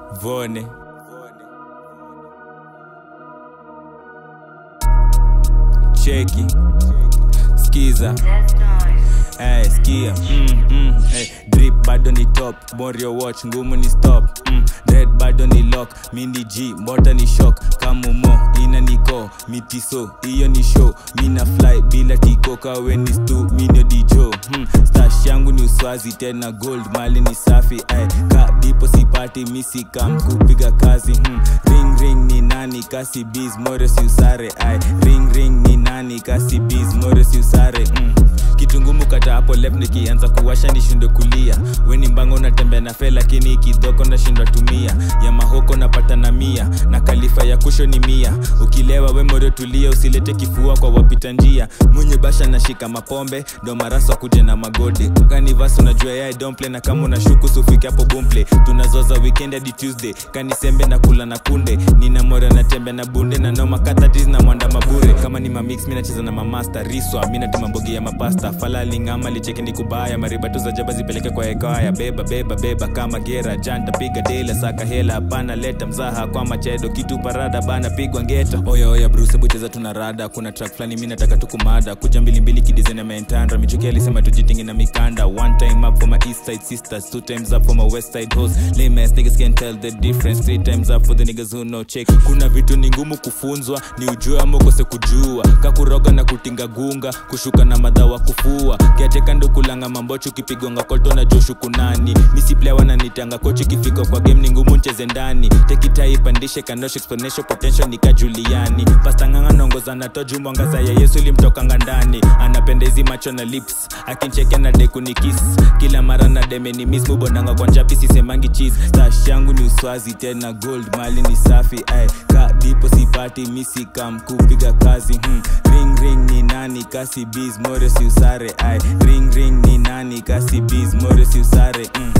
Vone. Cheki. Skiza. Hey, skia mm, mm, hey, drip bado ni top morio watch ngumu ni stop mm, red bado ni lock mini g mbota ni shock kamumo ina niko mitiso hiyo ni show mina fly bila tiko kawe ni stu minio dijo mm, stash yangu ni uswazi tena gold mali ni safi ay, ka dipo sipati misi kam kupiga kazi mm, ring ring ni nani kasi biz more si usare ay, ring ring ni nani kasi biz more si usare mm kitu ngumu kata hapo left nikianza kuwasha nishindwe kulia weni mbango unatembea na fe lakini kidhoko nashindwa tumia ya mahoko napata na mia na kalifa ya kusho ni mia ukilewa we morio tulia usilete kifua kwa wapita njia mwenye basha nashika mapombe ndo marasa kuje na magode kanivas unajua yae domple na kama unashuku sufike hapo bumple tunazoza weekend hadi tuesday kanisembe na kula na kunde nina mora natembea na bunde na noma katatis na mwanda mabure kama ni mamix mi nacheza na mamasta riswa mi natema mbogi ya mapasta falali ngama licheki ni kubaya maribatu za jaba zipeleke kwa ekaya beba beba beba kama gera janta piga dela saka hela hapana leta mzaha kwa machedo kitu parada bana pigwa ngeta oya oya bruce bucheza tuna rada kuna track fulani mi nataka tukumada kuja mbilimbili kidizen ya mentandra michuki alisema tujitingi na mikanda one time up for my east side sisters two times up for my west side hoes lame ass niggas can tell the difference three times up for the niggas who know check kuna vitu ni ngumu kufunzwa ni ujue ama ukose kujua kakuroga na kutinga gunga kushuka na madhawa kufua kiateka ndo kulanga mambocho ukipigwanga kolto na joshu kunani misiplewa na nitanga kochi kifika kwa game ni ngumu ncheze ndani tekitai ipandishe kanosho exponential potential nika juliani pastanganga naongozana toju mwangaza ya yesu ilimtokanga ndani anapenda hizi macho na lips akincheke na deku ni kiss kila mara na deme ni miss mubonanga kwa njapi sisemangi cheese stash yangu ni uswazi tena gold mali ni safi ay ka dipo sipati misi kam kupiga kazi hmm. ring ring ni nani kasi biz more si usare ay ring ring ni nani kasi biz more si usare mm.